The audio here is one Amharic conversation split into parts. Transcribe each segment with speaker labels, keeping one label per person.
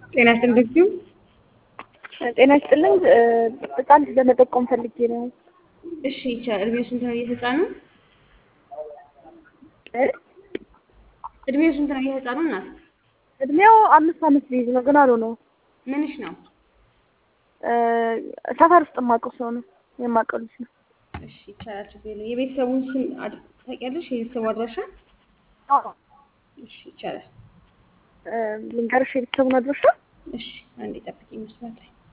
Speaker 1: ጤና ይስጥልኝ።
Speaker 2: ጤና ይስጥልኝ። ህፃን ልጅ ለመጠቆም ፈልጌ ነው።
Speaker 1: እሺ ይቻላል። እድሜው ስንት ነው የህፃኑ? እድሜው ስንት ነው የህፃኑ እናት?
Speaker 2: እድሜው አምስት አመት ሊይዝ ነው ግን አልሆነው።
Speaker 1: ምንሽ ነው?
Speaker 2: ሰፈር ውስጥ የማውቀው ሰው ነው የማውቀው ልጅ ነው።
Speaker 1: እሺ ይቻላል። ችግር የለውም። የቤተሰቡን ስም አድ- ታውቂያለሽ? የቤተሰቡ አድራሻ? እሺ ይቻላል።
Speaker 2: ልንገርሽ የቤተሰቡን አድራሻ?
Speaker 1: እሺ አንዴ ጠብቂ ይመስላል።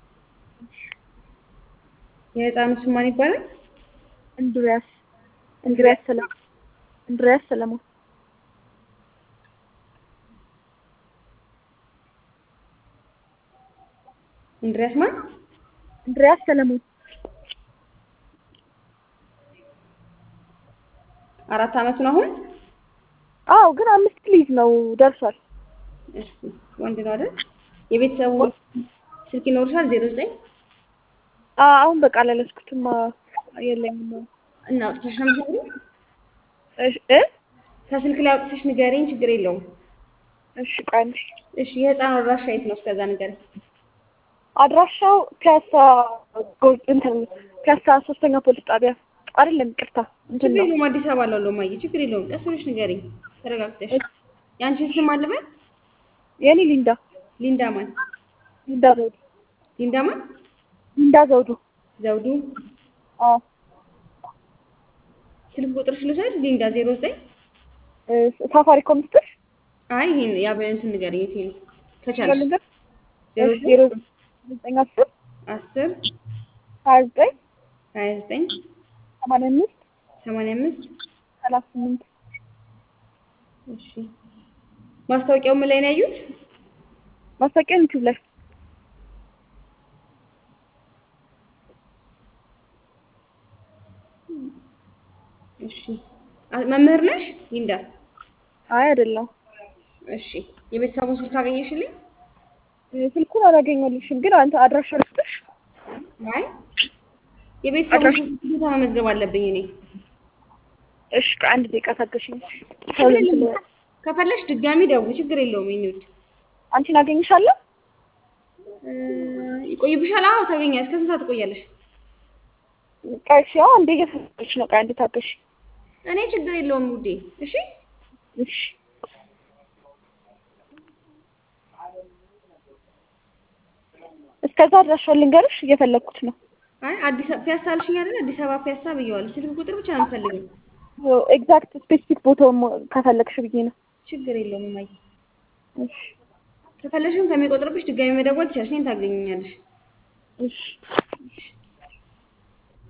Speaker 1: የህፃኑ ስም ማን ይባላል?
Speaker 2: እንድሪያስ እንድሪያስ ሰለሞን እንድሪያስ ሰለሞን
Speaker 1: እንድሪያስ ማን?
Speaker 2: እንድሪያስ ሰለሞን
Speaker 1: አራት አመቱ ነው አሁን?
Speaker 2: አዎ ግን አምስት ሊይዝ ነው ደርሷል።
Speaker 1: እሺ ወንድ ነው አይደል? የቤተሰቡ ስልክ ይኖርሻል? ዜሮ ዘጠኝ
Speaker 2: አ- አሁን በቃ አላለስኩትም የለኝም ነው
Speaker 1: እና አውጥተሽ ነው የምትነግሪኝ?
Speaker 2: እሺ እ
Speaker 1: ከስልክ ላይ አውጥተሽ ንገሪኝ፣ ችግር የለውም።
Speaker 2: እሺ ቆይ አንዴ
Speaker 1: እሺ የህፃኑ አድራሻ የት ነው? እስከዛ ንገሪኝ።
Speaker 2: አድራሻው ፒያሳ ጎ- እንትን ፒያሳ ሶስተኛ ፖሊስ ጣቢያ አይደለም፣ ይቅርታ እንትን
Speaker 1: ችግር
Speaker 2: ነው
Speaker 1: የለውም። አዲስ አበባ ላለው ማየ ችግር የለውም። ቀስ ብለሽ ንገሪኝ ተረጋግተሽ። የአንቺን ስም አልበል?
Speaker 2: የኔ ሊንዳ
Speaker 1: ሊንዳ ማን?
Speaker 2: ሊንዳ ዘውዱ
Speaker 1: ሊንዳ ማን?
Speaker 2: ሊንዳ ዘውዱ
Speaker 1: ዘውዱ።
Speaker 2: አዎ
Speaker 1: ስልክ ቁጥርሽ ልውሰድ? ሊንዳ ዜሮ ዘጠኝ
Speaker 2: እ ሳፋሪኮም ስትል
Speaker 1: አይ ይሄን ያበንትን ንገሪኝ። የት ነው ከቻልሽ?
Speaker 2: ልንገር
Speaker 1: ዜሮ
Speaker 2: ዜሮ
Speaker 1: ዘጠኝ
Speaker 2: ዘጠኝ አስር
Speaker 1: አስር
Speaker 2: ሀያ ዘጠኝ
Speaker 1: ሀያ ዘጠኝ
Speaker 2: ሰማንያ አምስት
Speaker 1: ሰማንያ አምስት
Speaker 2: ሰላሳ ስምንት
Speaker 1: እሺ ማስታወቂያው ምን ላይ ነው ያዩት?
Speaker 2: ማስታወቂያ ዩቲዩብ ላይ
Speaker 1: እሺ አ- መምህር ነሽ ሊንዳ?
Speaker 2: አይ አይደለም
Speaker 1: እሺ የቤተሰቡን ስልክ አገኘሽልኝ?
Speaker 2: ስልኩን አላገኘልሽም ግን አንተ አድራሻ ልስጥሽ
Speaker 1: አይ የቤተሰቡን ስልክ ግዴታ መመዝገብ አለብኝ እኔ።
Speaker 2: እሺ ከአንድ ደቂቃ ታገሽኝ
Speaker 1: ችግር የለውም። ከፈለሽ ድጋሚ ደውይ፣ ችግር የለውም። የእኔ ውድ
Speaker 2: አንቺን አገኝሻለሁ
Speaker 1: እ፣ ይቆይብሻል? አዎ ታገኛለሽ። እስከ ስንት ሰዓት ትቆያለሽ?
Speaker 2: ቆይ እሺ አዎ እንደ እየፈለግሽ ነው ቆይ አንዴ ታገሽ
Speaker 1: እኔ ችግር የለውም ውዴ። እሺ
Speaker 2: እሺ እስከዛ አድራሻውን ልንገርሽ እየፈለግኩት ነው
Speaker 1: አይ አዲስ አበባ ፒያሳ አልሽኝ አይደል? አዲስ አበባ ፒያሳ ብየዋለሁ። ስልክ ቁጥር ብቻ ነው የምፈልገው።
Speaker 2: ኤግዛክት ስፔሲፊክ ቦታውን ከፈለግሽ ብዬ ነው
Speaker 1: ችግር የለውም እማዬ።
Speaker 2: እሺ
Speaker 1: ከፈለሽም ከሚቆጥርብሽ ድጋሚ መደወል ትችያለሽ። እኔን ታገኘኛለሽ።
Speaker 2: እሺ